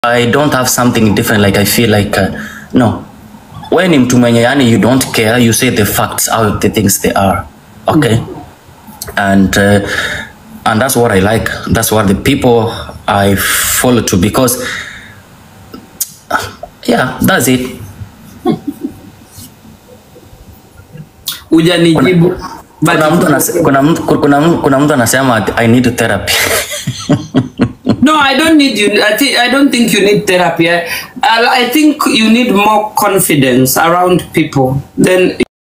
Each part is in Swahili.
I don't have something different like I feel like uh, no wewe ni mtu mwenye yani you don't care you say the facts how the things they are okay and uh, and that's what I like that's what the people I follow to because yeah that's it Hujanijibu. But kuna mtu anase- kuna mtu kuna mtu kuna mtu anasema I need therapy No, I don't need you. I think I don't think you need therapy. I, I I think you need more confidence around people. Then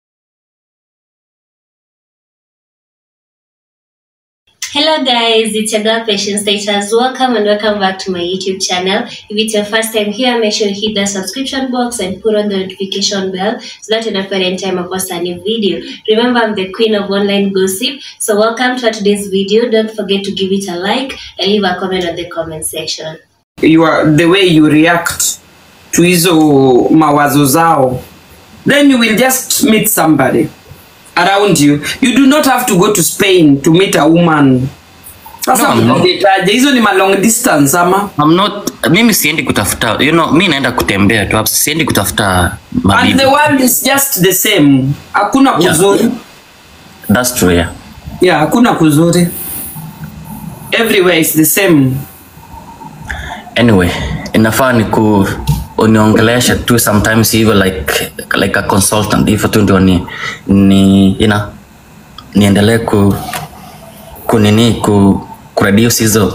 Hello guys, it's your girl Patience Status. Welcome and welcome back to my YouTube channel. If it's your first time here, make sure you hit the subscription box and put on the notification bell so that you don't any time I post a new video. Remember, I'm the queen of online gossip. So welcome to today's video. Don't forget to give it a like and leave a comment on the comment section. you are the way you react to hizo mawazo zao, then you will just meet somebody around you. You do not have to go to Spain to meet a woman. Sasa No, no. mnajitaje? hizo ni ma long distance ama I'm not mimi siendi kutafuta you know mi naenda kutembea tu siendi kutafuta and mabibi the world is just the same. Hakuna Yeah. kuzuri. that's true yeah Yeah, hakuna kuzuri. Everywhere is the same. anyway inafaa ni ku uniongelesha tu sometimes hivyo like like a consultant hivyo tu ndio ni ni you know, niendelee ku kunini ku kureduce hizo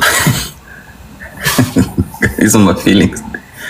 hizo ma feelings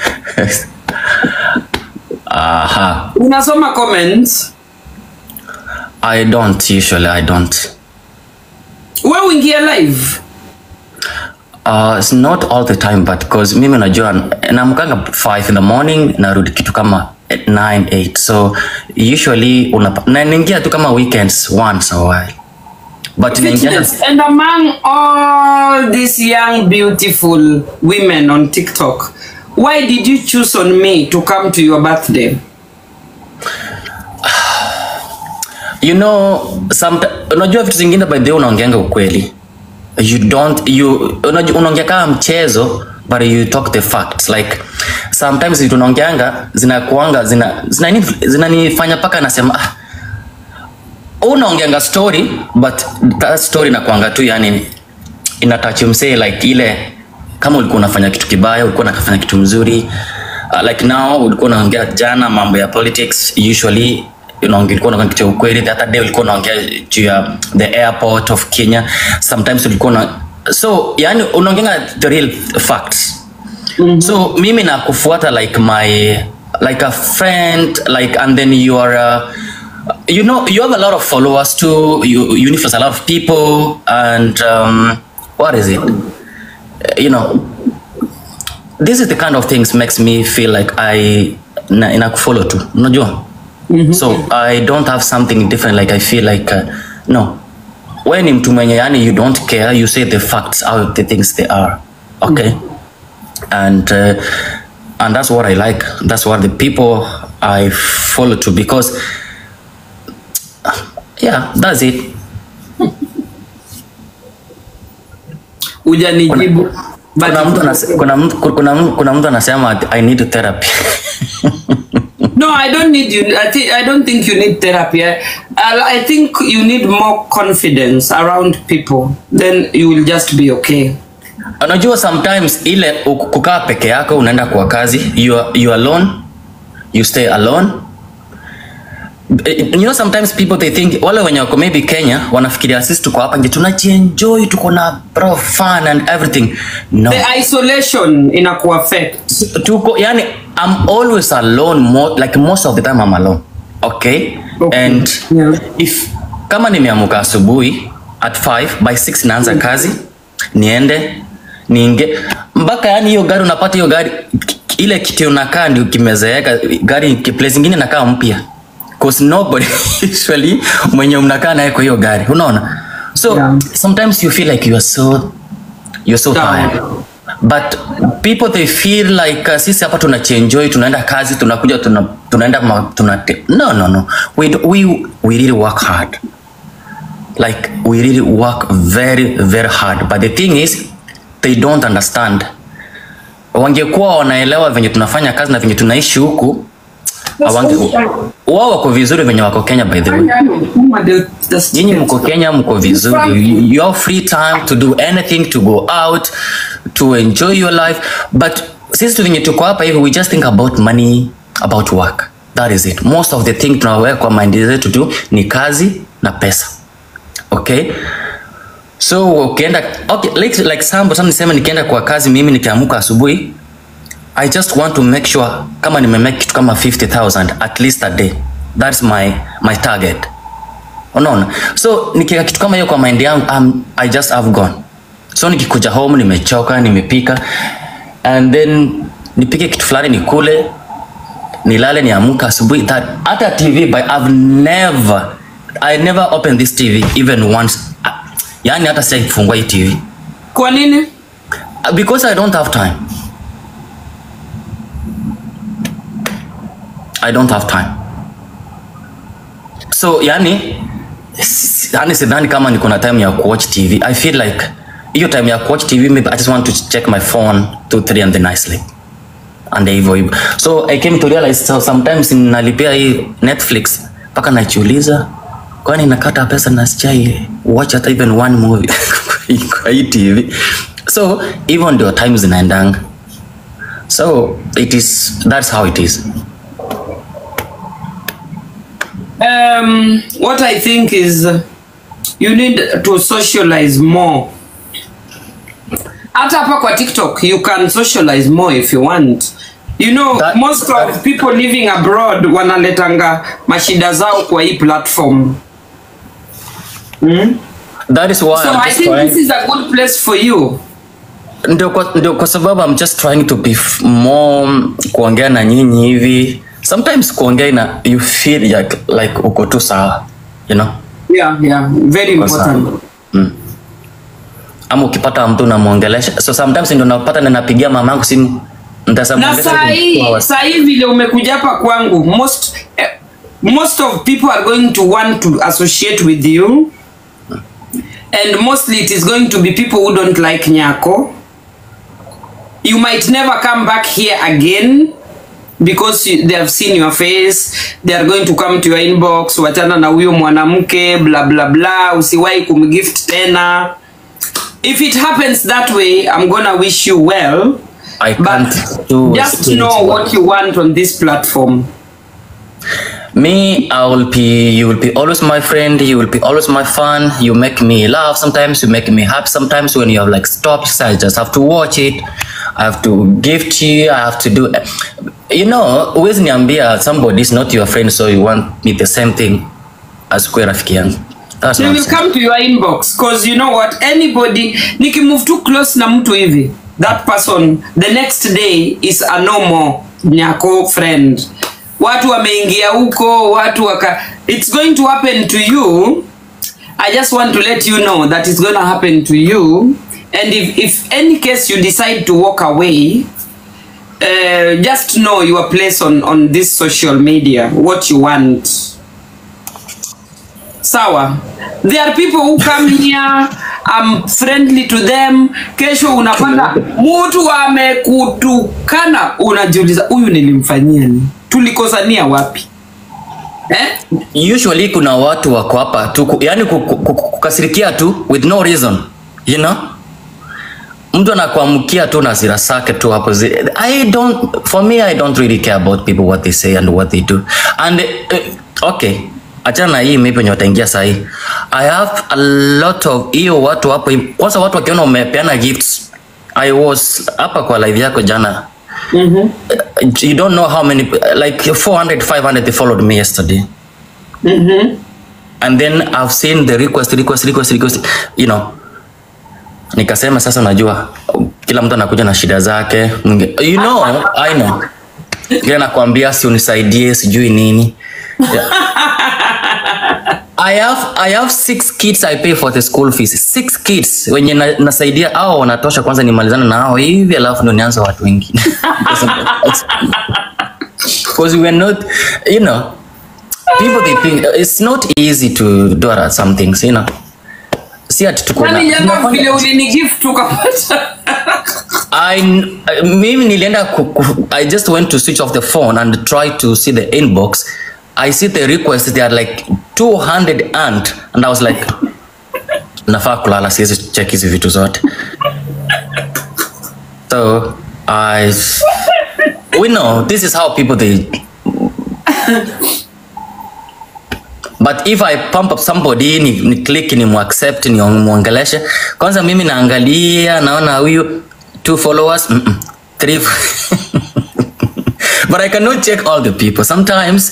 aha Unasoma comments. i don't usually i don't Wewe uingia live. Uh, it's not all the time but cause mimi unajua namkanga 5 in the morning narudi kitu kama 9 8 so usually unapa- na naingia tu kama weekends once a while but naingia Fitness. And among all these young beautiful women on TikTok, why did you choose on me to come to your birthday? you know somet- unajua vitu zingine by the way unaongeanga ukweli you don't you unajua unaongea kama mchezo but you talk the facts like sometimes vitu unaongeanga zinakuanga zina zinanifanya zina zinanifanya paka nasema ah, unaongeanga story but that story nakuanga tu yani inatouch msee like ile kama ulikuwa unafanya kitu kibaya ulikuwa unafanya kitu mzuri uh, like now ulikuwa unaongea jana mambo ya politics usually unaongea ulikuwa unaongea kitu ya ukweli the other day ulikuwa unaongea juu ya the airport of Kenya sometimes ulikuwa na so yani unaongea the real facts mm-hmm. so mimi nakufuata like my like a friend like and then you are uh, you know you have a lot of followers too you you influence a lot of people and um, what is it you know this is the kind of things makes me feel like i na, inakufollow tu unajua mm-hmm. so i don't have something different like i feel like uh, no wewe ni mtu mwenye yani you don't care you say the facts how the things they are okay and uh, and that's what i like that's what the people i follow to because yeah that's it Hujanijibu. But kuna mtu anase- kuna mtu kuna mtu kuna mtu anasema i need therapy no, I don't need you. I think I don't think you need therapy. I, I I think you need more confidence around people. Then you will just be okay. unajua sometimes ile uku- kukaa peke yako unaenda kwa kazi you are, you are alone you stay alone Eh, you know sometimes people they think wale wenye wako maybe Kenya wanafikiria sisi tuko hapa nje tunajienjoy tuko na bro fun and everything no The isolation inakuaffect. tuko yani I'm always alone mo, like most of the time I'm alone okay, Okay. and Yeah. if kama nimeamuka asubuhi at 5 by 6 naanza kazi niende niinge mpaka yani hiyo gari unapata hiyo gari ki- ile kiti unakaa ndio kimezeeka gari ki- place ingine inakaa mpya cause nobody usually mwenye mnakaa naye kwa hiyo gari unaona so Yeah. sometimes you feel like you are so you're so Down. tired but people they feel like uh, sisi hapa tunachienjoy tunaenda kazi tunakuja tuna, tunaenda ma, tuna, no no no we, do- we, we really work hard like we really work very very hard but the thing is they don't understand wangekuwa wanaelewa venye tunafanya kazi na venye tunaishi huku hawange wao wako vizuri venye wako Kenya by the way nyinyi mko Kenya mko vizuri You- you have free time to do anything to go out to enjoy your life but sisi tu venye tuko hapa hivi we just think about money about work that is it most of the thing tunaweka kwa mind zetu tu ni kazi na pesa okay so ukienda okay like, like sambo sasa niseme nikienda kwa kazi mimi nikiamuka asubuhi I just want to make sure kama nimemake kitu kama 50000 at least a day that's my my target unaona so nikiweka kitu kama hiyo kwa mind yangu um, i just have gone so nikikuja home nimechoka nimepika and then nipike kitu fulani nikule nilale niamka asubuhi that hata tv but i've never i never opened this tv even once Ah, yani hata sijai kufungua hii tv kwa nini Uh, because i don't have time i don't have time so yani s- yani sidhani kama niko na time ya kuwatch tv i feel like hiyo time ya kuwatch tv maybe i just want to check my phone two three and then i sleep and hivyo hivyo so i came to realize so sometimes nalipia hii netflix mpaka najiuliza kwani nakata pesa na sijai watch hata even one movie kwa hii tv so hivyo ndio time zinaendanga so it is that's how it is um, what i think is uh, you need to socialize more hata hapa kwa tiktok you can socialize more if you want you know That- most of people living abroad wanaletanga mashida zao kwa hii platform mm? that is why so I'm i just think trying, this is a good place for you ndio kwa, ndio kwa sababu I'm just trying to be f- more kuongea na nyinyi hivi sometimes kuongea ina you feel like, like uko tu sawa you know yeah yeah very Kwa sawa. important mm. ama ukipata mtu unamwongelesha so sometimes ndio napata na napigia mamangu simu na nitasamwongelesha saa two hii hours. saa hii vile umekuja hapa kwangu most eh, most of people are going to want to associate with you and mostly it is going to be people who don't like nyako you might never come back here again because you, they have seen your face they are going to come to your inbox wachana na huyo mwanamke bla bla bla usiwahi kumgift tena if it happens that way i'm gonna wish you well I but can't do just spirit know work. what you want on this platform Me, I will be, you will be always my friend, you will be always my fun, you make me laugh sometimes, you make me happy sometimes when you have like stops, I just have to watch it, I have to gift you, I have to do, you know, huwezi niambia somebody is not your friend so you want me the same thing as kuwe rafiki yangu. That's they will nonsense. come to your inbox because you know what anybody nikimove too close na mtu hivi that person the next day is a normal nyako friend watu wameingia huko watu waka it's going to happen to you i just want to let you know that it's going to happen to you and if, if any case you decide to walk away uh, just know your place on, on this social media what you want sawa there are people who come here I'm friendly to them kesho unapata mtu amekutukana unajiuliza huyu nilimfanyia nini tulikosania wapi eh? usually kuna watu wako hapa tu ku- yani ku- ku- ku- kukasirikia tu with no reason you know mtu anakuamkia tu na zira zake tu hapo zi- i don't for me i don't really care about people what they say and what they do and uh, okay achana na hii maybe wenye wataingia sahii i have a lot of hiyo watu hapo kwanza watu wakiona umepeana gifts i was hapa kwa live yako jana mm-hmm. you don't know how many like 400 500 they followed me yesterday Mm-hmm. and then I've seen the request request request request you know nikasema sasa unajua kila mtu anakuja na shida zake Mwingi- you know I know ile nakwambia si unisaidie sijui nini yeah. I have I have six kids I pay for the school fees six kids wenye na, nasaidia hao wanatosha kwanza nimalizana na hao hivi alafu ndo nianze watu wengine because we are not you know people they think it's not easy to do at some things you know si ati tuko na kwani jana vile ulinigift ukapata I, I mimi nilienda ku, ku, I just went to switch off the phone and try to see the inbox. I see the request they are like 200 and and I was like nafaa kulala siwezi check hizi vitu zote. So I we know this is how people they but if I pump up somebody ni, ni click ni muaccept ni muongeleshe kwanza mimi naangalia naona huyu two followers mm -mm, three but I cannot check all the people sometimes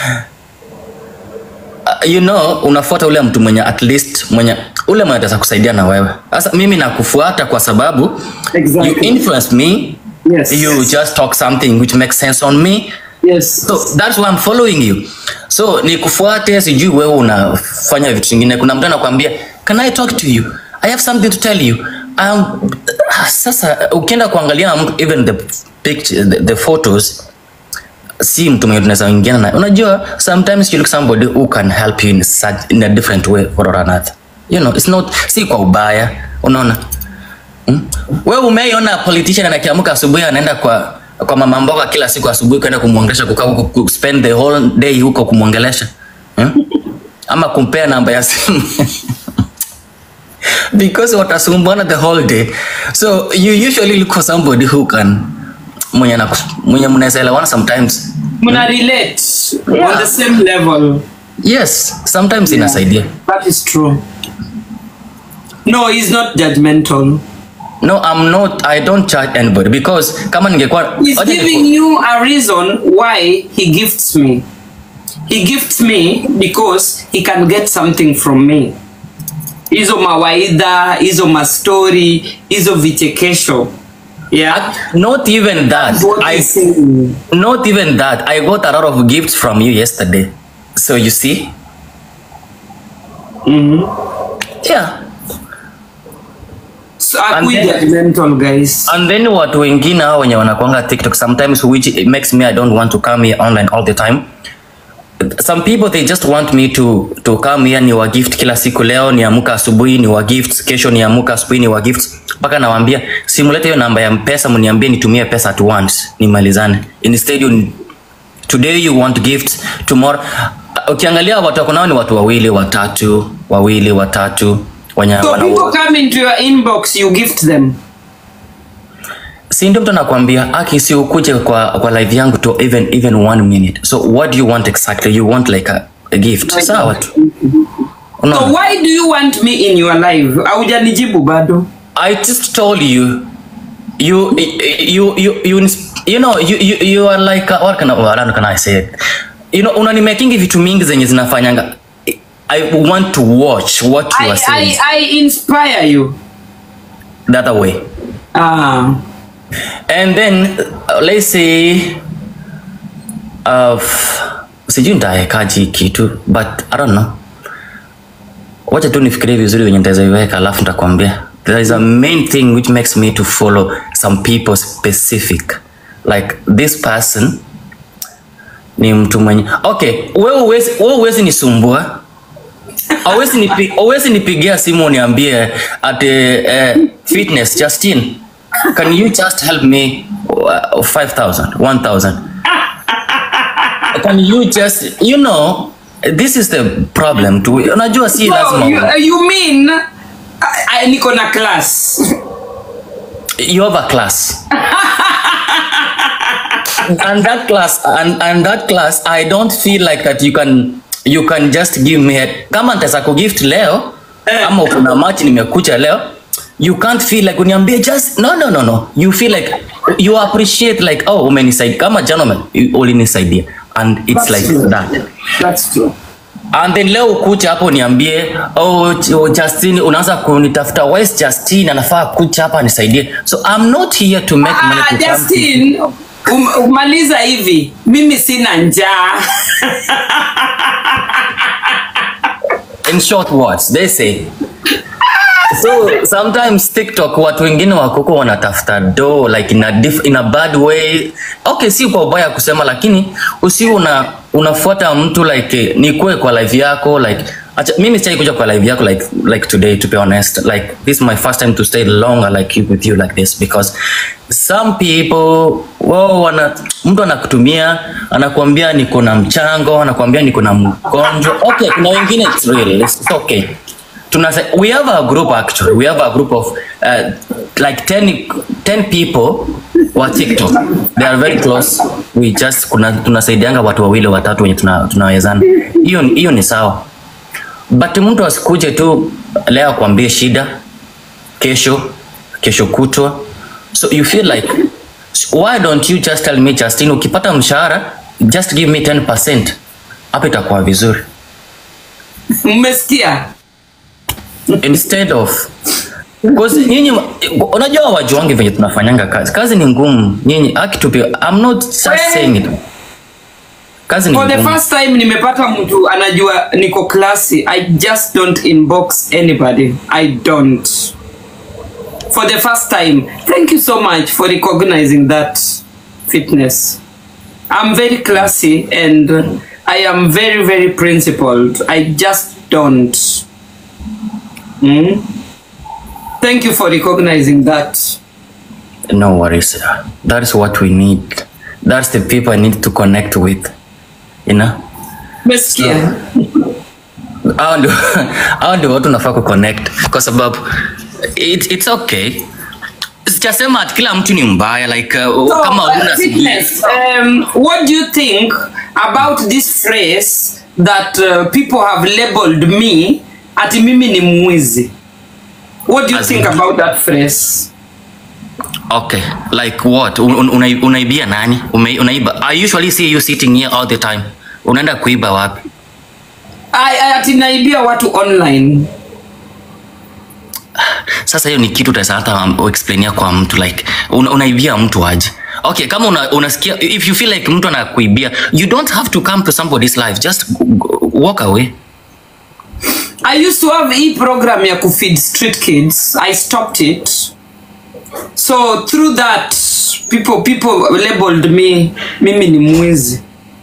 uh, you know unafuata ule mtu mwenye at least mwenye ule mwenye ataweza kusaidia na wewe sasa mimi nakufuata kwa sababu Exactly. you influence me Yes. you just talk something which makes sense on me Yes. so that's why I'm following you so nikufuate sijui wewe unafanya vitu vingine kuna mtu anakuambia can I talk to you I have something to tell you um, sasa ukienda kuangalia mtu even the picture the, the photos si mtu mwenye tunaweza ingiana naye unajua sometimes you look somebody who can help you in, such, in a different way or another you know it's not si kwa ubaya unaona Hmm? Wewe umeiona politician anakiamka asubuhi anaenda kwa kwa mama mboga kila siku asubuhi kwenda kumwongelesha kukaa huko ku spend the whole day huko kumwongelesha hmm? ama kumpea namba ya simu because watasumbuana the whole day so you usually look for somebody who can mwenye na mwenye mnaweza elewana sometimes Muna relate Yeah. on the same level. yes sometimes inasaidia That is true. No, he's not judgmental. no i'm not i don't charge anybody because kama ningekuwa He's Wacha niku- giving you a reason why he gifts me. He gifts me because he can get something from me. Hizo mawaidha, hizo mastori, hizo vichekesho. Yeah. not even that What i he's saying. Not even that. I got a lot of gifts from you yesterday. So you see? Yeah. So I And quit then- judgmental guys. And then watu wengine hao wenye wanakwanga TikTok sometimes which it makes me I don't want to come here online all the time. Some people they just want me to to come here ni wa gift kila siku leo niamka asubuhi ni wa gift kesho niamka asubuhi ni wa gift mpaka nawaambia simulete hiyo namba ya mpesa mniambie nitumie pesa at once nimalizane instead you today you want gift tomorrow uh, ukiangalia watu wako nao ni watu wawili watatu wawili watatu wenye So wana- people come into your inbox, you gift them. si ndio mtu anakuambia aki si ukuje kwa, kwa live yangu to even even one minute so what do you want exactly you want like a, a gift sawa tu So Unaona? why do you want me in your life? Haujanijibu bado. I just told you, you, you, you, you, ins- you know, you, you, you are like, uh, what can I, what can I say? You know, unanimekingi vitu mingi zenye zinafanyanga. I want to watch what you I, are saying I, I inspire you. the other way. Ah. And then, uh, let's say, uh, sijui nitaekaji hii kitu, but I don't know. Wacha tu nifikirie vizuri wenye nitaweza iweka alafu nitakwambia. There is a main thing which makes me to follow some people specific. Like this person ni mtu mwenye okay, wewe uwezi, wewe uwezi nisumbua Always nipi, always nipigia simu uniambie ati eh, fitness Justin can you just help me uh, 5000 1000 can you just you know this is the problem to unajua si So lazima you, you mean I, I, niko na class. you have a class and that class and, and that class i don't feel like that you can you can just give me a, kama nitaweza kugift leo Eh. ama kuna match nimekucha leo you can't feel like uniambie just no no no no you feel like you appreciate like oh umenisaidia kama gentleman you- ulinisaidia and it's That's like true. that That's true. and then leo ukucha hapo niambie oh, Ch- oh, Justin unaanza kunitafuta where's Justin anafaa kucha hapa nisaidie so I'm not here to make money Ah, to come to- Justin, um, umaliza hivi. Mimi sina njaa. in short words they say so sometimes tiktok watu wengine wakoko wanatafuta do like in a, diff, in a bad way okay si kwa ubaya kusema lakini usi una unafuata mtu like eh, nikue kwa live yako like Acha, mimi sijai kuja kwa live yako like like today to be honest like this is my first time to stay longer like you with you like this because some people wao wana mtu anakutumia anakuambia niko na mchango anakuambia niko na mgonjwa okay kuna wengine it's real it's, it's okay tunase we have a group actually we have a group of uh, like 10 10 people wa TikTok they are very close we just kuna tunasaidianga watu wawili watatu wenye tuna- tunawezana hiyo ni- hiyo ni sawa but mtu asikuje tu leo akwambie shida kesho kesho kutwa so you feel like why don't you just tell me Justin ukipata mshahara just give me 10% hapo itakuwa vizuri mmesikia instead of because nyinyi unajua wajuangi venye tunafanyanga kazi kazi ni ngumu nyinyi haki to be I'm not just Well, saying it kazi ni for the ngumu first time nimepata mtu anajua niko klasi i just don't inbox anybody i don't for the first time thank you so much for recognizing that fitness i'm very classy and i am very very principled i just don't mm? thank you for recognizing that no worries that is what we need that's the people I need to connect with you know mesikia hao ndio hao ndio watu nafaa kuconnect kwa sababu it, it's okay sijasema ati kila mtu ni mbaya like uh, So, kama uh, una fitness, um, what do you think about this phrase that uh, people have labeled me ati mimi ni mwizi what do you As think in- about that phrase okay like what Un- un- una, unaibia nani Ume, unaiba i usually see you sitting here all the time unaenda kuiba wapi I, I, ati naibia watu online sasa hiyo ni kitu utaweza hata um, explainia kwa mtu like una, unaibia mtu aje okay kama una, unasikia if you feel like mtu anakuibia you don't have to come to somebody's life just g- g- walk away i used to have e program ya kufeed street kids i stopped it so through that people people labeled me mimi ni mwizi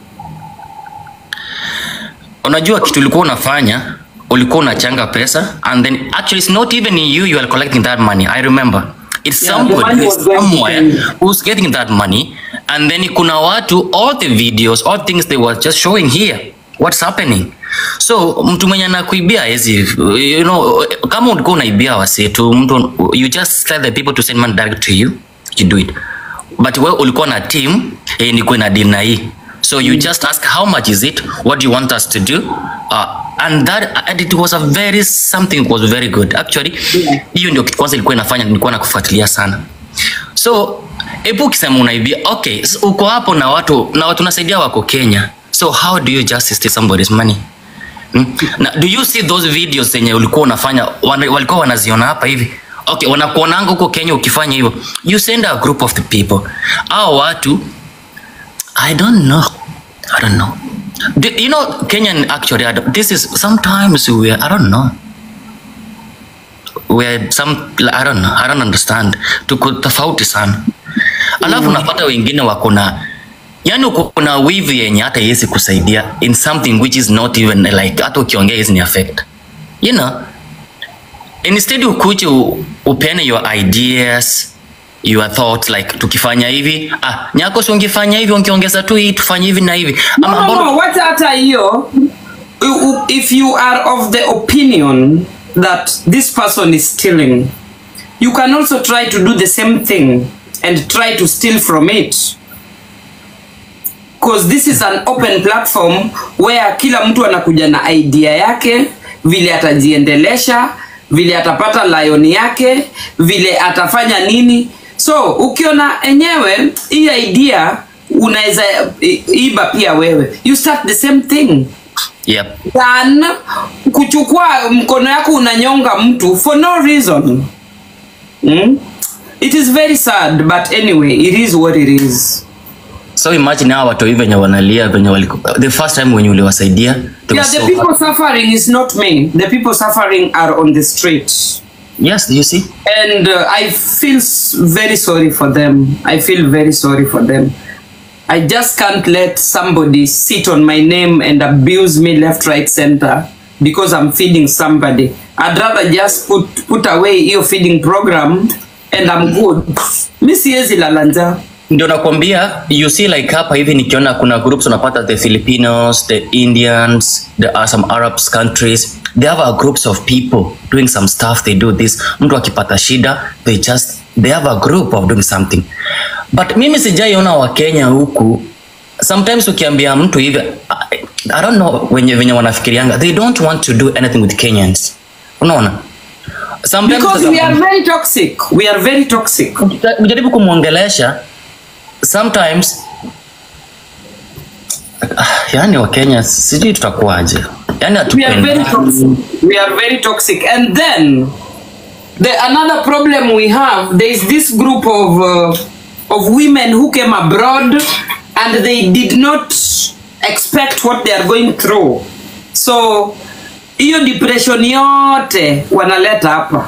unajua kitu ulikuwa unafanya ulikuwa unachanga pesa and then actually it's not even you you are collecting that money i remember it's Yeah, the somebody money was going to somewhere them. who's getting that money and then kuna watu all the videos all things they were just showing here what's happening so mtu mwenye anakuibia hizi you know kama ulikuwa unaibia wasetu mtu you just tell the people to send money direct to you you do it but wewe ulikuwa na team eh, nikuwe na deal na hii so you just ask how much is it what do you want us to do uh, and that and it was a very something was very good actually hiyo ndio kitu kwanza ilikuwa inafanya nilikuwa nakufuatilia sana so ebu ukisema unaibia okay s- uko hapo na watu na watu nasaidia wako kenya so how do you just steal somebody's money Hmm? Na, do you see those videos zenye ulikuwa unafanya wana, walikuwa wanaziona hapa hivi okay wanakuonanga huko kenya ukifanya hivyo you send a group of the people au watu i don't know i don't know Do, you know kenyan actually I don't- this is sometimes we i don't know we're some i don't know i don't understand tuko tofauti sana alafu unapata wengine wako na yani uko na wivu yenye hata iwezi kusaidia in something which is not even like hata ukiongea hizi ni affect you know instead ukuje u- upeane your ideas your thoughts like tukifanya hivi ah nyako si ungefanya hivi ungeongeza tu hii tufanye hivi na hivi No, Ama no, mbona- no. What hata hiyo u- u- if you are of the opinion that this person is stealing you can also try to do the same thing and try to steal from it because this is an open platform where kila mtu anakuja na idea yake vile atajiendelesha vile atapata lion yake vile atafanya nini so ukiona enyewe hii idea unaweza i- iba pia wewe you start the same thing yep than kuchukua mkono yako unanyonga mtu for no reason mm? it is very sad but anyway it is what it is so imagine hawa watu hivi venye wanalia venye waliku- the first time wenye uliwasaidia they yeah were the so people suffering is not me the people suffering are on the street yes you see and uh, i feel s- very sorry for them i feel very sorry for them i just can't let somebody sit on my name and abuse me left right center because I'm feeding somebody. I'd rather just put, put away hiyo feeding program and I'm good. Mi siwezi lala njaa. ndio nakwambia you see like hapa hivi nikiona kuna groups unapata the filipinos the indians there are some arabs countries they have a groups of people doing some stuff they do this mtu akipata shida they just they have a group of doing something but mimi sijaiona wakenya huku sometimes ukiambia mtu hivi I, i don't know wenye venye wanafikirianga they don't want to do anything with kenyans unaona sometimes Because we are very toxic. We are very toxic. ujaribu kumwongelesha sometimes ah, yani wakenya sijui tutakuwaje yani We are very hatupendi toxic. We are very toxic. And then the another problem we have there is this group of uh, of women who came abroad and they did not expect what they are going through. So hiyo depression yote wanaleta hapa.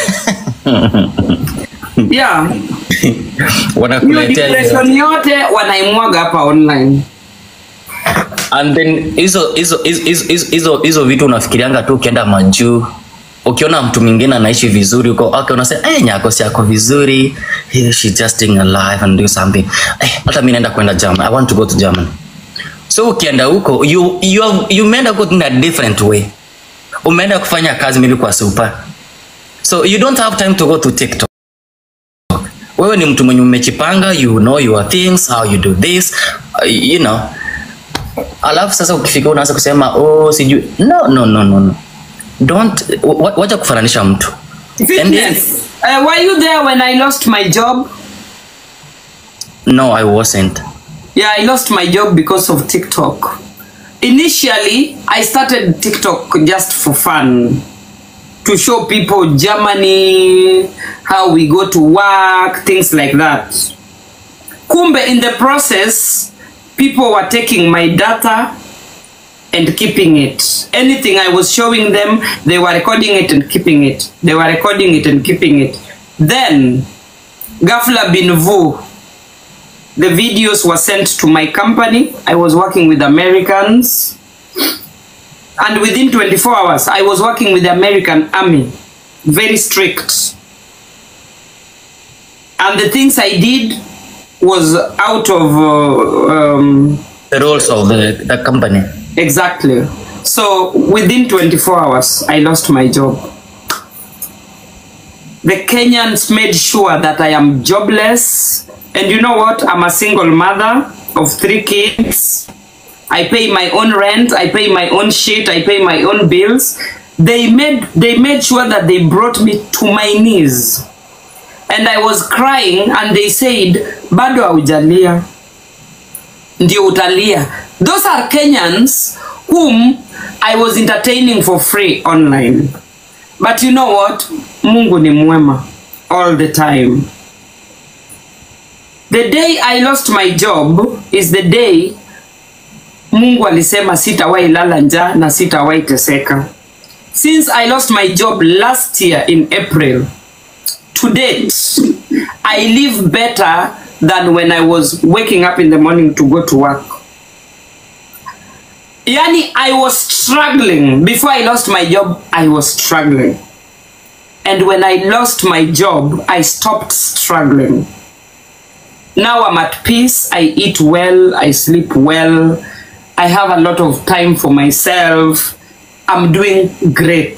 yeah, hiyo wanakuletea hizo. depression yote wanaimwaga hapa online. and then hizo hizo hizo- hizo- hizo- hizo hizo vitu unafikirianga tu ukienda majuu ukiona mtu mwingine anaishi vizuri huko okay, unasema hey, nyako si yako vizuri hey, she just staying alive and do something eh, hata mi naenda kwenda Germany I want to go to Germany so ukienda huko you, you, have- you umeenda go in a different way umeenda kufanya kazi maybe kwa super so you don't have time to go to TikTok wewe ni mtu mwenye umechipanga you know your things how you do this uh, you know alafu sasa ukifika unaanza kusema oh sijui no no no no no don't wa- wacha kufananisha mtu And then- Fitness. Uh, were you there when I lost my job? no i wasn't Yeah, I lost my job because of TikTok. Initially, I started TikTok just for fun. To show people Germany, how we go to work, things like that. Kumbe, in the process, people were taking my data and keeping it. Anything I was showing them, they were recording it and keeping it. They were recording it and keeping it. Then, Gafla bin Vu, the videos were sent to my company. I was working with Americans. And within 24 hours, I was working with the American Army. Very strict. And the things I did was out of. Uh, um, the rules of the, the company exactly. So within 24 hours, I lost my job. The Kenyans made sure that I am jobless. And you know what? I'm a single mother of three kids. I pay my own rent, I pay my own shit, I pay my own bills. They made they made sure that they brought me to my knees. And I was crying and they said, bado haujalia. Ndio utalia. Those are Kenyans whom I was entertaining for free online. But you know what? Mungu ni mwema all the time. The day I lost my job is the day Mungu alisema sitawahi lala njaa na sitawahi teseka. Since I lost my job last year in April, to date, I live better than when I was waking up in the morning to go to work. Yani, I was struggling. Before I lost my job, I was struggling. And when I lost my job, I stopped struggling. Now I'm at peace. I eat well. I sleep well. I have a lot of time for myself. I'm doing great.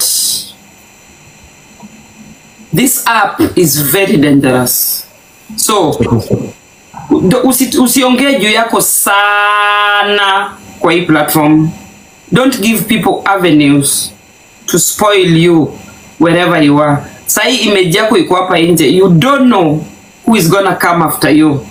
This app is very dangerous. So, usi, usiongee juu yako sana kwa hii platform. Don't give people avenues to spoil you wherever you are. Sahi image yako iko hapa nje. You don't know who is gonna come after you.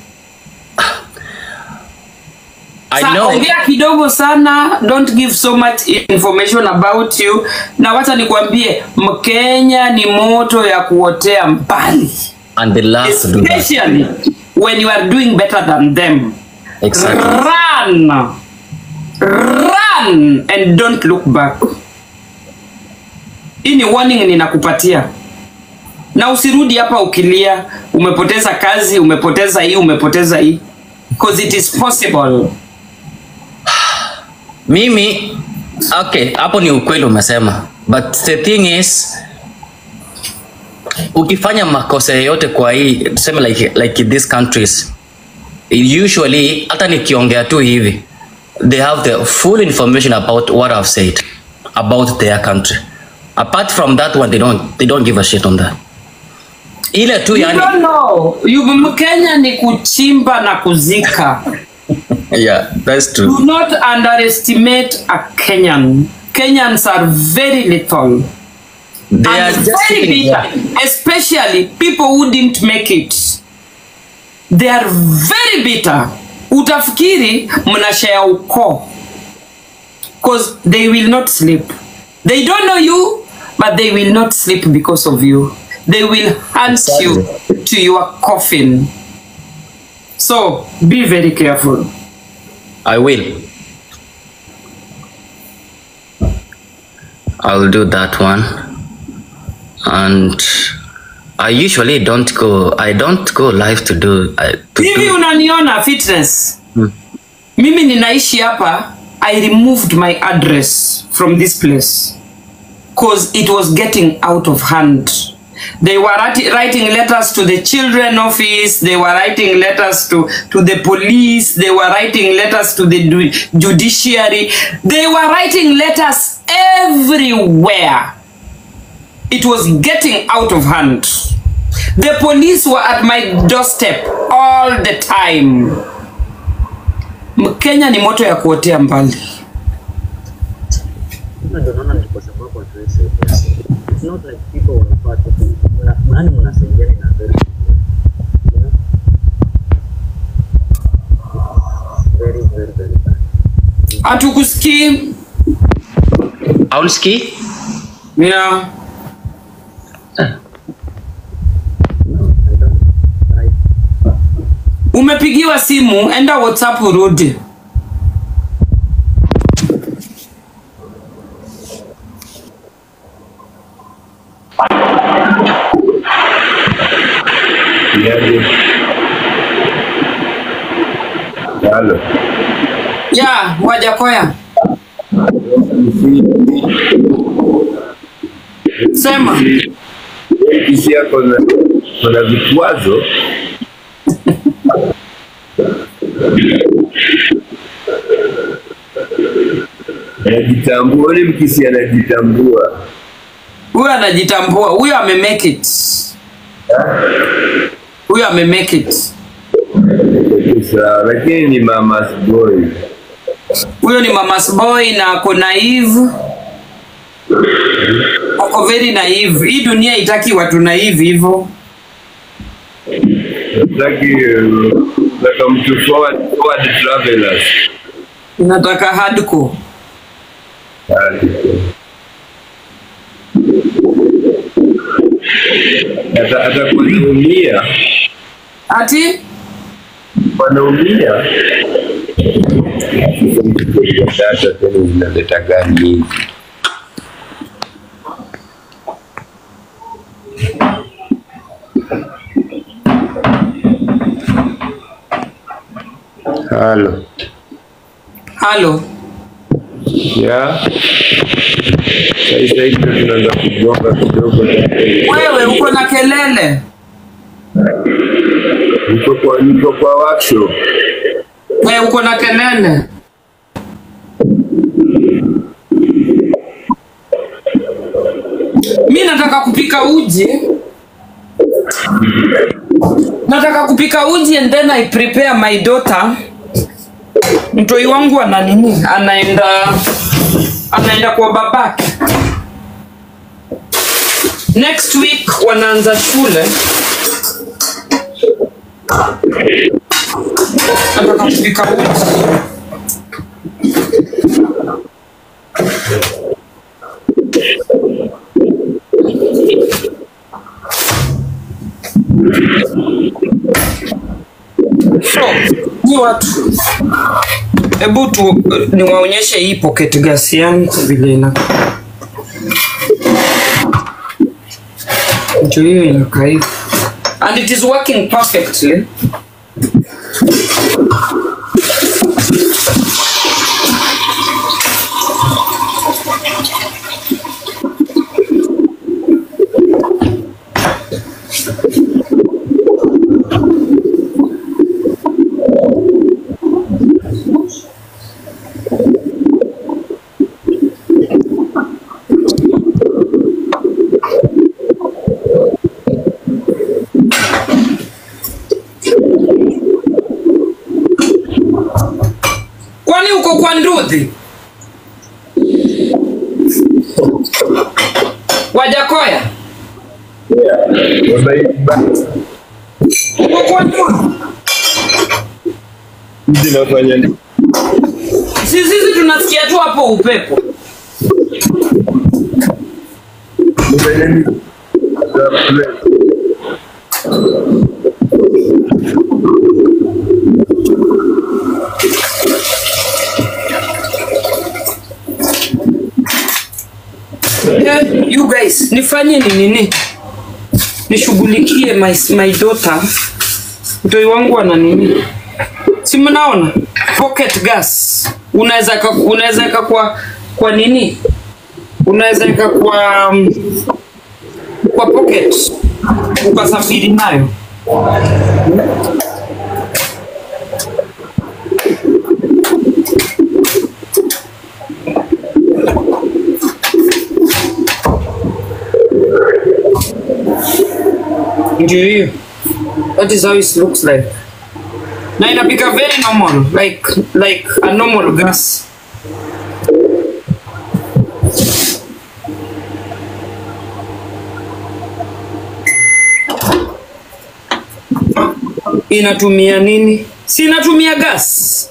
i Sa- know ongea kidogo sana don't give so much information about you na wacha nikwambie mkenya ni moto ya kuotea mbali and the last do that especially when you are doing better than them exactly run run and don't look back hii ni warning ninakupatia na usirudi hapa ukilia umepoteza kazi umepoteza hii umepoteza hii because it is possible mimi okay hapo ni ukweli umesema but the thing is ukifanya makosa yoyote kwa hii tuseme like, like these countries usually hata nikiongea tu hivi they have the full information about what I've said about their country apart from that one they don't, they don't give a shit on that ile tu You yani don't know. You, Mkenya ni kuchimba na kuzika. yeah that's true Do not underestimate a Kenyan. Kenyans are very little. they are and just very sitting bitter, there. especially people who didn't make it. They are very bitter. Utafikiri mnashare ukoo. Cause they will not sleep. They don't know you, but they will not sleep because of you. They will hunt you to your coffin. So be very careful. I will. I'll do that one. And I usually don't go. I don't go live to do. I, to hivi do unaniona fitness mimi ninaishi hapa i removed my address from this place cause it was getting out of hand they were writi- writing letters to the children office they were writing letters to, to the police they were writing letters to the du- judiciary they were writing letters everywhere it was getting out of hand. The police were at my doorstep all the time. Mkenya ni moto ya kuotea mbali. Sasa ndio naona ni kwa sababu hatuwezi saidia. It's not like people wanapata mna- yaani mnasaidiana na very you know? very very very bad. Hatukusikii. Aunski? Yeah. No, I don't. Right. Umepigiwa simu, enda WhatsApp urudi. Yaje. Halo. Ya, Wajakoya. Sema. Kisia kuna kuna vikwazo anajitambua, ule mkisi anajitambua. Huyo anajitambua, huyo ame make it. Huyo ame make it. Sawa, lakini ni mama's boy. Huyo ni mama's boy na ako naive. Ako very naive. Hii dunia itaki watu naive hivyo. Nataki uh, nataka mtu forward, forward travelers. Inataka hardcore. Ata- atakuwa anaumia Ati wanaumia data tena zinaleta gari nyingi halo halo. ya saisa hicho tunaanza kugonga kidogo Wewe uko na kelele. niko kwa niko kwa workshop Wewe uko na kelele. Mi nataka kupika uji. Nataka kupika uji and then I prepare my daughter. Mtoi wangu ana nini? Anaenda anaenda kwa babake. Next week wanaanza shule. Nataka kupika uji. So, ni watu hebu tu niwaonyeshe hii pocket gas yangu vile ina ndio hiyo inakaa hivi and it is working perfectly kwani uko kwa nduthi wajakoya Wameiba. uko kwa nduthi Mji nafanya nini? si sisi tunasikia tu hapo upepo Nifanye nini? The place. yeah, you guys nifanye ni nini nishughulikie my, my daughter mtoi wangu ana nini si mnaona pocket gas unaweza ka- unaweza weka kwa kwa nini unaweza weka kwa um, kwa pocket ukasafiri nayo ndio hiyo that is how it looks like na inapika very normal like like a normal gas inatumia nini si inatumia gas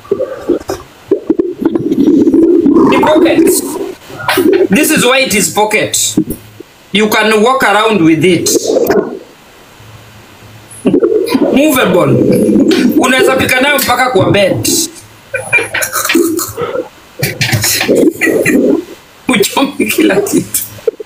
ni pocket this is why it is pocket you can walk around with it movable unaweza pika nayo mpaka kwa bed uchome kila kitu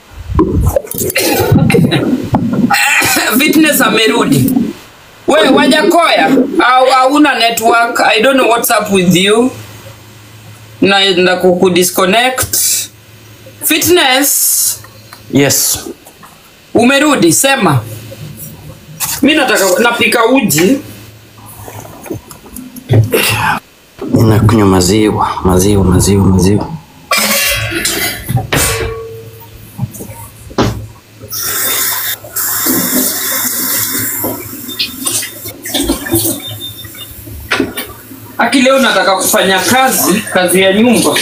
fitness amerudi we wajakoya au hauna network i don't know what's up with you naenda kukudisconnect fitness Yes. umerudi sema mi nataka napika uji Ninakunywa maziwa, maziwa, maziwa, maziwa. aki leo nataka kufanya kazi kazi ya nyumba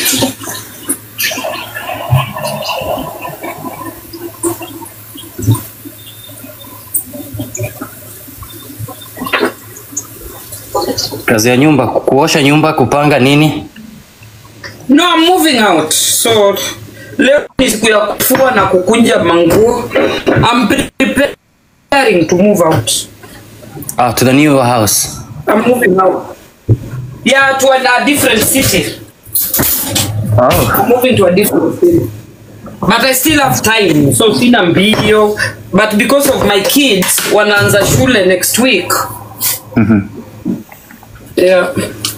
Kazi ya nyumba, kuosha nyumba, kupanga nini? no I'm moving out so leo ni siku ya kufua na kukunja manguo I'm preparing to move out Ah, to the new house. I'm moving out yeah to a, a different city Oh. I'm moving to a different city but I still have time so sina mbio but because of my kids wanaanza shule next week yeah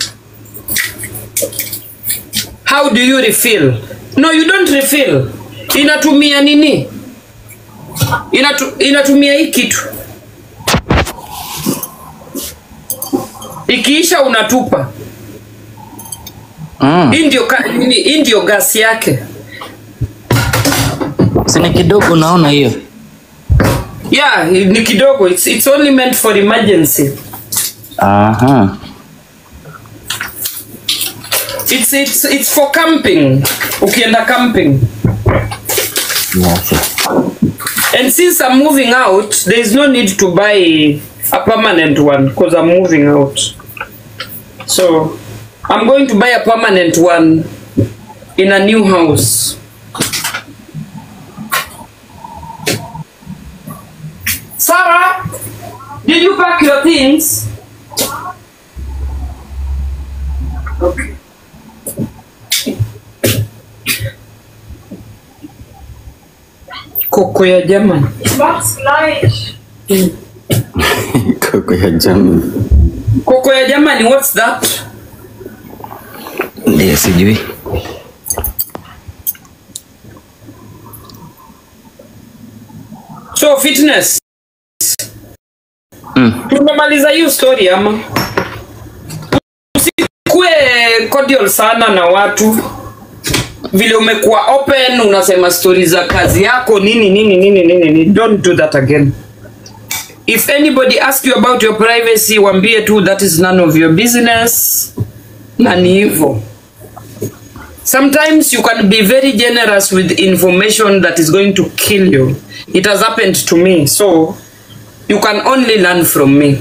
how do you refill no you don't refill inatumia nini Inatu, inatumia hii kitu ikiisha unatupa Mm. hii ndio ka- nini, hii ndio gasi yake Sini kidogo naona hiyo. yeah ni kidogo it's, it's only meant for emergency Aha. it's, it's, it's for camping ukienda camping Yes. and since i'm moving out there is no need to buy a permanent one because i'm moving out so i'm going to buy a permanent one in a new house sarah did you pack your things okay koko ya jamani Koko ya jamii. koko ya jamani what's that Ndiyo sijui. so fitness Mm. tumemaliza hiyo story ama usikue cordial sana na watu vile umekuwa open unasema stori za kazi yako nini nini nini nini nini. don't do that again if anybody ask you about your privacy wambie tu that is none of your business na ni hivyo sometimes you can be very generous with information that is going to kill you it has happened to me so you can only learn from me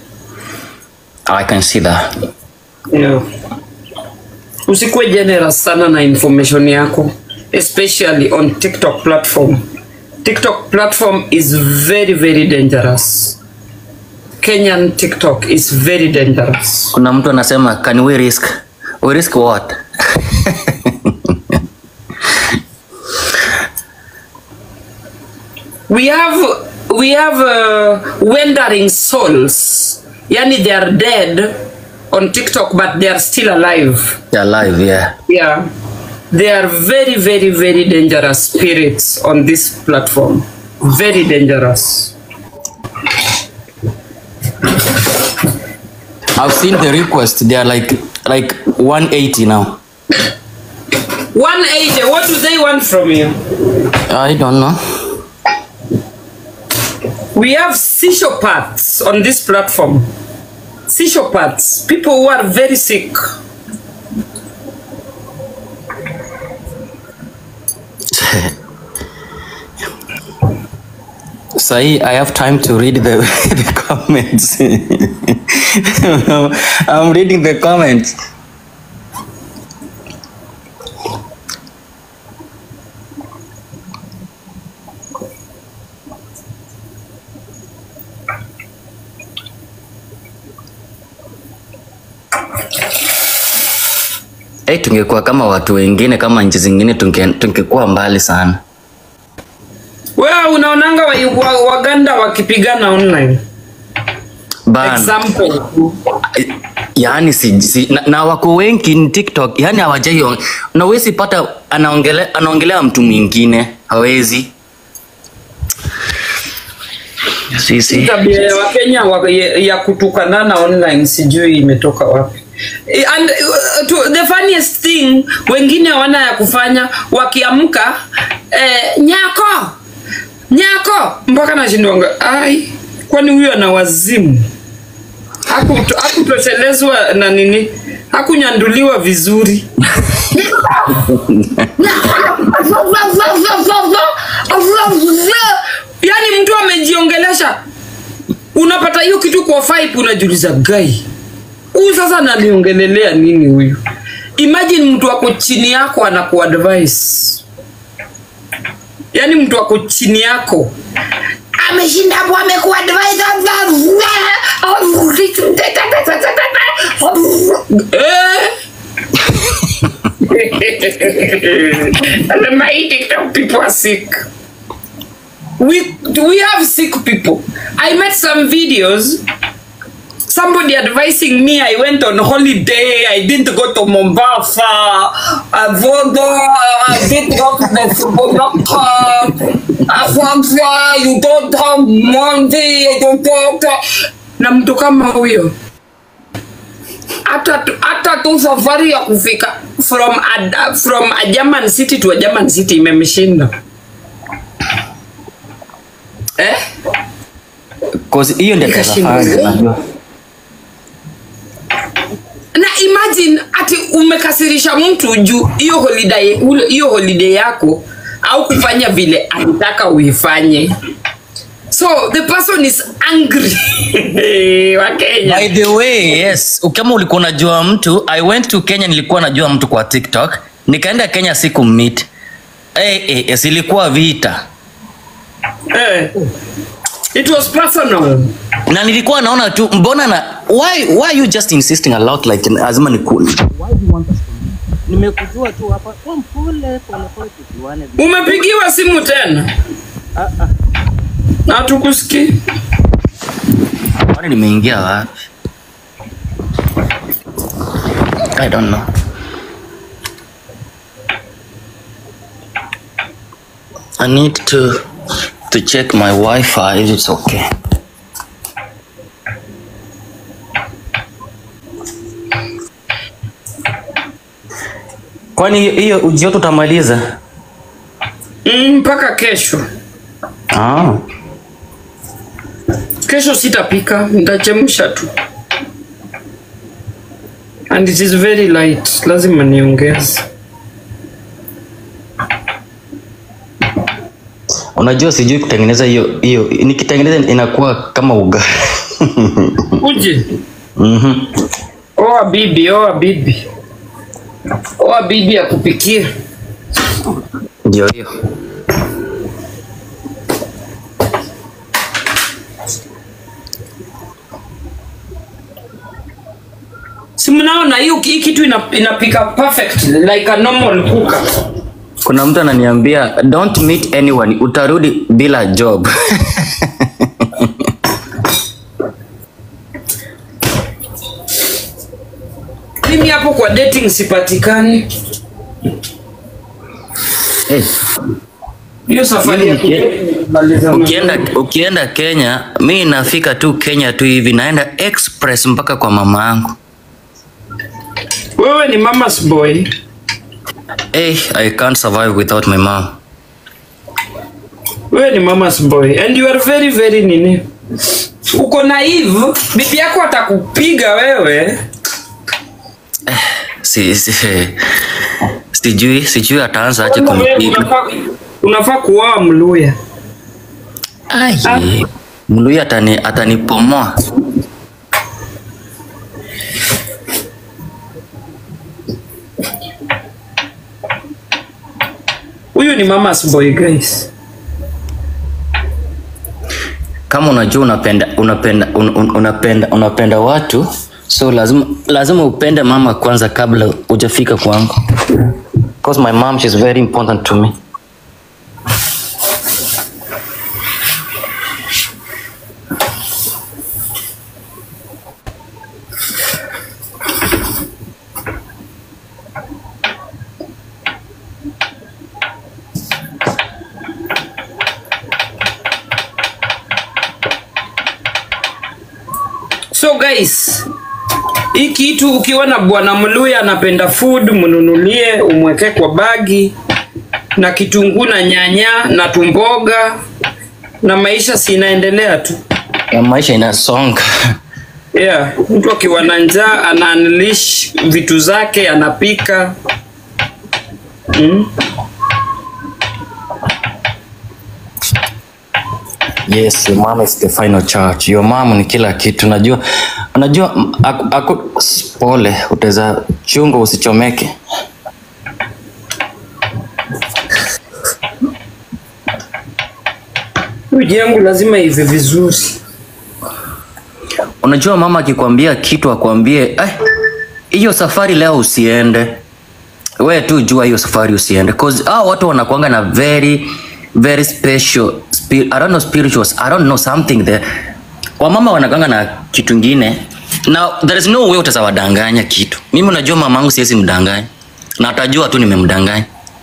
I can see that. yeah. usikuwe generous sana na information yako especially on tiktok platform tiktok platform is very very dangerous kenyan tiktok is very dangerous Kuna mtu anasema can we risk? We risk what? we have we have uh, wandering souls yani they are dead on tiktok but they are still alive They're alive, yeah. yeah they are very very very dangerous spirits on this platform very dangerous I've seen the request. They are like like 180 now. 180 what do they want from you I don't know. we have psychopaths on this platform psychopaths people who are very sick Sahi, I have time to read the, the comments. I'm reading the comments. Hey, tungekuwa kama watu wengine kama nchi zingine tunge- tungekuwa mbali sana. wewe unaonanga wa, wa, waganda wakipigana online Bana. example yaani si, si, na, na wako wengi ni tiktok yaani hawajai na huwezi pata anaongelea anaongelea mtu mwingine hawezi sisi tabia ya wakenya wa, ya, ya kutukanana online sijui imetoka wapi Eh, and uh, to, the funniest thing wengine wana ya kufanya wakiamka eh, nyako nyako mpaka nashindwanga ai kwani huyo ana wazimu Hakuto- hakutoshelezwa na nini hakunyanduliwa vizuri yaani mtu amejiongelesha unapata hiyo kitu kwa fipe unajiuliza gai huyu sasa ananiongelelea nini huyu imagine mtu ako chini yako anakuadvise yaani mtu ako chini yako ameshinda hapo amekuadvise eh? Anasema hii TikTok people are sick we we have sick people. I met some videos. Somebody advising me I went on holiday. I didn't go to Mombasa. I Vodo. I didn't go to the supermarket. Afamfa, you don't have money. You don't have na mtu kama huyo hata tu- hata tu safari ya kufika from a, from a German city to a German city imemshinda eh? 'Cause hiyo ndio Ikashindwa. kafanya unajua na imagine ati umekasirisha mtu juu hiyo holiday ule- hiyo holiday yako au kufanya vile alitaka uifanye so the person is angry wa Kenya By the way, yes, kama ulikuwa unajua mtu, I went to Kenya nilikuwa najua mtu kwa TikTok. Nikaenda Kenya siku meet. Eh, eh, yes, ilikuwa vita. eh. it was personal Na nilikuwa naona tu mbona na why why are you just insisting a lot like lazima ni cool. nimekujua tu hapa kwa mpole polepole tujuane vi- umepigiwa simu tena na tukusikii Kwani nimeingia wapi? I don't know. I need to to check my Wi-Fi if it's okay. Kwani hiyo uji yote utamaliza? Mm, mpaka kesho Ah. kesho sitapika nitachemsha tu and it is very light lazima niongeze Unajua sijui kutengeneza hiyo hiyo, nikitengeneza inakuwa kama ugali. uje Mhm. oa bibi oa bibi oa bibi akupikie Ndio hiyo. si mnaona hiyo hii kitu ina, inapika perfect like a normal cooker Kuna mtu ananiambia don't meet anyone, utarudi bila job. mimi hapo kwa dating sipatikani hey, hiyo safari ya Uki- kumaliza ukienda ukienda Kenya, mi nafika tu Kenya tu hivi, naenda express mpaka kwa mama yangu. wewe ni mama's boy Hey, I can't survive without my mom. wewe ni mama's boy and you are very very nini uko naive bibi yako atakupiga wewe Si, si, sijui sijui ataanza aje Wewe kunipiga. unafaa, unafaa kuoa mluya Ai, Mluya atani atanipomoa. huyu ni mama's boy guys Kama unajua unapenda unapenda un, un, unapenda unapenda watu so lazima lazima upende mama kwanza kabla hujafika kwangu. Because my mom she's very important to me. so guys hii kitu ukiwa na bwana mluya anapenda food mnunulie umweke kwa bagi na kitunguu na nyanya na tumboga na maisha si inaendelea tu Ya maisha inasonga. yeah mtu akiwa na njaa ana unleash vitu zake anapika mm? Yes, your mom is the final charge. Your mom ni kila kitu. Najua unajua m- aku, aku, s- pole utaweza chunga usichomeke. uji yangu lazima ive vizuri Unajua mama akikwambia kitu akwambie "Ai, hiyo safari leo usiende. We tu jua hiyo safari usiende. Cause hao watu wanakuanga na very very special spi- I don't know spirituals. I don't know something there. Wamama wanakuanga na kitu ingine. Now there is no way utazawadanganya kitu. Mimi unajua mamangu siwezi mdanganya. Na atajua tu nimemdanganya.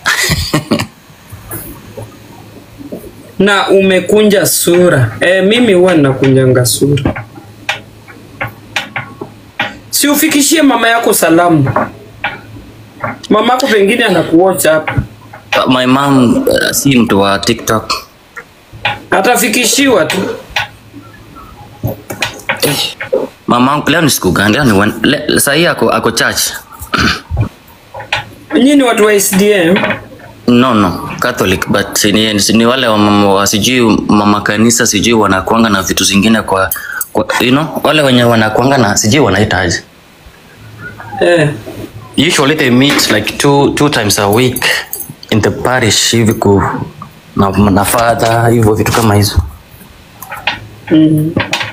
na umekunja sura e, mimi huwa ninakunjanga sura si ufikishie mama yako salamu mama yako pengine anakuocha hapa My mom uh, si mtu wa TikTok. atafikishiwa tu Mamangu leo ni siku gani? Leo ni wen- le- saa hii ako ako church. nyinyi ni watu wa SDM No, no, Catholic but ni, ni wale wa mama wa sijui mama kanisa sijui wanakuanga na vitu zingine kwa, kwa you know, wale wenye wanakuanga na sijui wanaitaje. eh. Usually they meet like two, two times a week in the parish hivi ku na, na father hivyo vitu kama hizo. mm.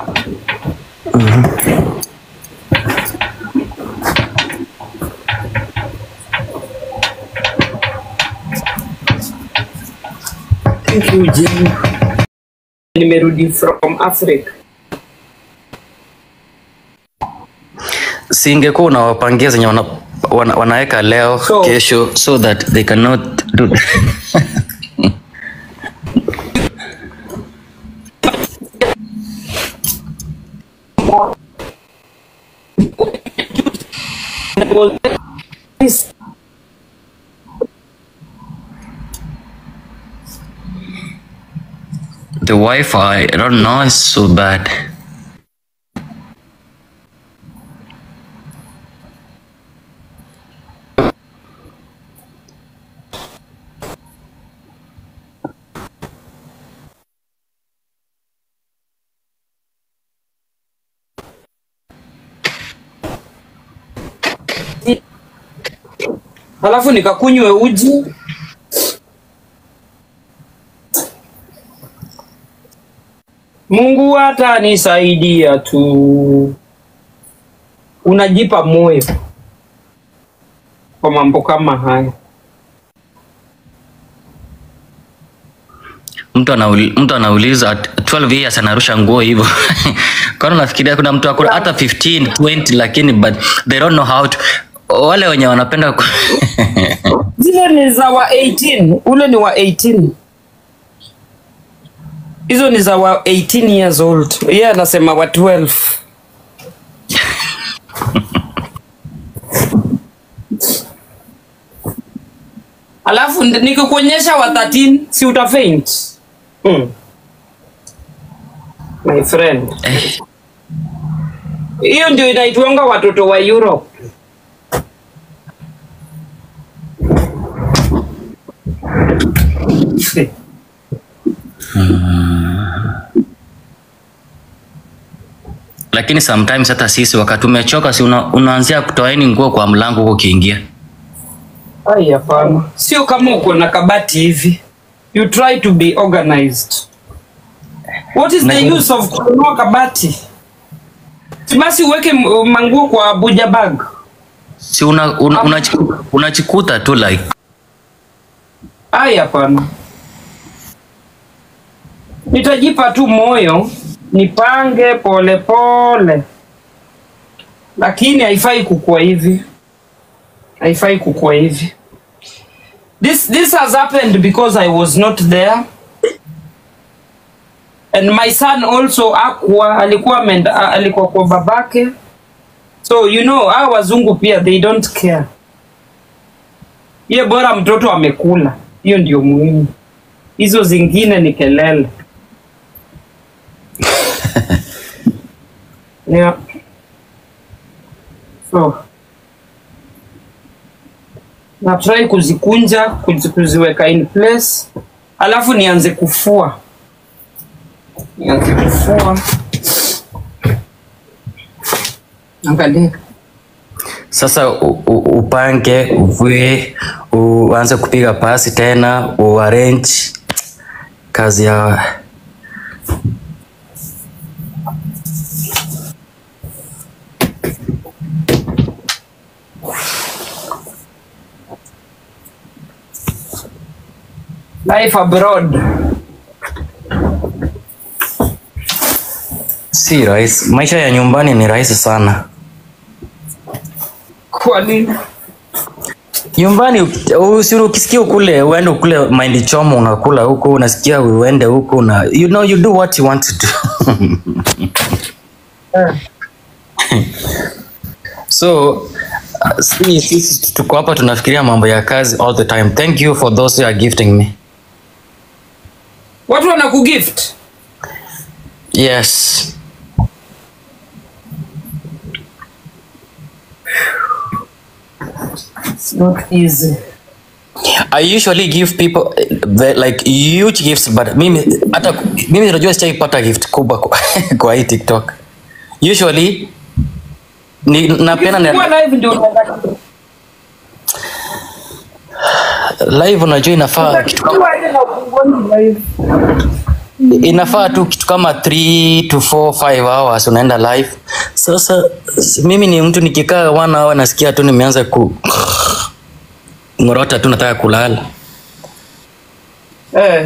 Thank you, Jim. Nimerudi from Africa. Singekuwa unawapangia zenye wana, wana, wanaweka leo So- kesho so that they cannot do the Wi-Fi. I don't know, it's so bad. alafu nikakunywe uji Mungu atanisaidia tu. Unajipa moyo kwa mambo kama haya. mtu anauli, mtu anauliza at 12 years anarusha nguo hivyo kwani unafikiria kuna mtu akuna hata 15 20 lakini but they don't know how to wale wenye wanapenda ku... Zile ni za wa 18, ule ni wa 18. Hizo ni za wa 18 years old. Yeye yeah, anasema wa 12. Alafu nd- nikikuonyesha wa 13 si uta faint. Hmm. My friend. eh, Hiyo ndio inaitwanga watoto wa Europe. lakini sometimes hata sisi wakati umechoka si una, unaanzia kutoaini nguo kwa mlango huko ukiingia Ai, hapana, sio kama uko na kabati hivi. You try to be organized. What is the Na- use of kununua kabati? Si basi uweke m- manguo kwa Abuja bag. si una, una, unachiku- unachikuta tu like Ai, hapana, nitajipa tu moyo nipange pole pole, lakini haifai kukua hivi, haifai kukua hivi. This, this has happened because I was not there and my son also akwa alikuwa amenda, alikuwa kwa babake, so you know hao wazungu pia they don't care ye bora mtoto amekula, hiyo ndio muhimu. Hizo zingine ni kelele. yeah. So na try kuzikunja kuzi, kuziweka in place, alafu nianze kufua, nianze kufua. Angalia. sasa u, u, upange uvue uanze kupiga pasi tena uarrange kazi ya Life abroad. si rahisi maisha ya nyumbani ni rahisi sana Kwa nini? nyumbani usi ukisikia ukule uende ukule mahindi choma unakula huko unasikia uende huko una you know you do what you want to do Eh. so uh, si- sisi tuko hapa tunafikiria mambo ya kazi all the time thank you for those who are gifting me Watu wanakugift. yes It's not easy. I usually give people uh, the, like huge gifts but mimi hata mimi najua sijaipata gift kubwa kwa, kwa hii TikTok. Usually ni napenda Ukifungua na live ndio unaenda. live unajua inafaa kitu kama Ukifungua ile na ufungueni live. inafaa tu kitu kama 3 to 4 5 hours unaenda live. Sasa s- mimi ni mtu nikikaa one hour nasikia tu nimeanza ku ngorota tu nataka kulala. Eh.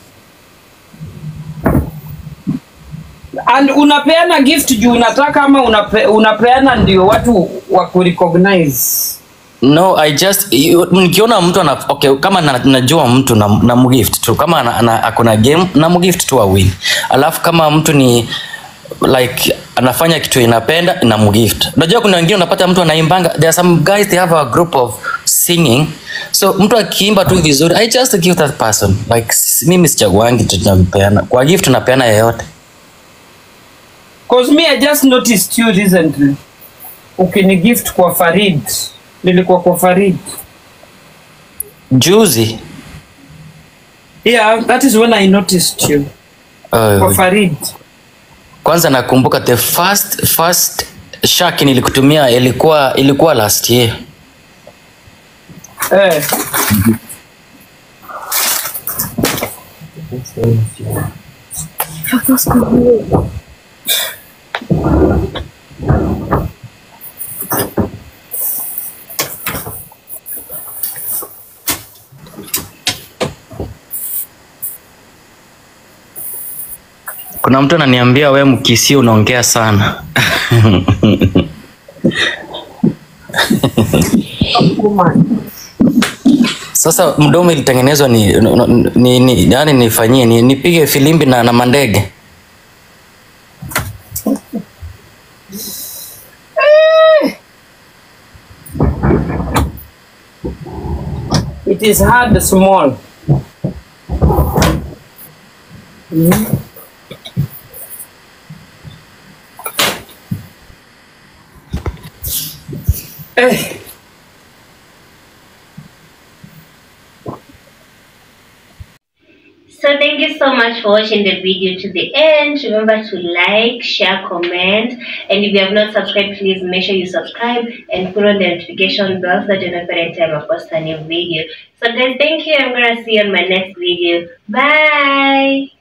And unapeana gift juu unataka ama unape, unapeana ndio watu wa kurecognize. No, I just you- nikiona mtu ana okay, kama na, najua mtu na, na mgift tu kama ana, ana, akona game na mgift tu awin. Alafu kama mtu ni like anafanya kitu inapenda na mgift. Unajua kuna wengine unapata mtu anaimbanga there are some guys they have a group of singing. So mtu akiimba tu vizuri I just give that person. Like s- mimi sichaguangi tu tunapeana. Kwa gift tunapeana yeyote. Cause me I just noticed you recently. Ukini gift kwa Farid. Nilikuwa kwa Farid. Juzi Yeah, that is when I noticed you. Kwa uh, Farid. kwanza nakumbuka the first first shaki nilikutumia ilikuwa ilikuwa last year Eh. Kuna mtu ananiambia we mkisi unaongea sana. Sasa mdomo ilitengenezwa ni, ni, ni, yani nifanyie ni, nipige filimbi na, na mandege. It is hard small. Eh. So thank you so much for watching the video to the end. Remember to like, share, comment, and if you have not subscribed, please make sure you subscribe and put on the notification bell so that you know every time I post a new video. So guys, thank you. I'm gonna see you on my next video. Bye.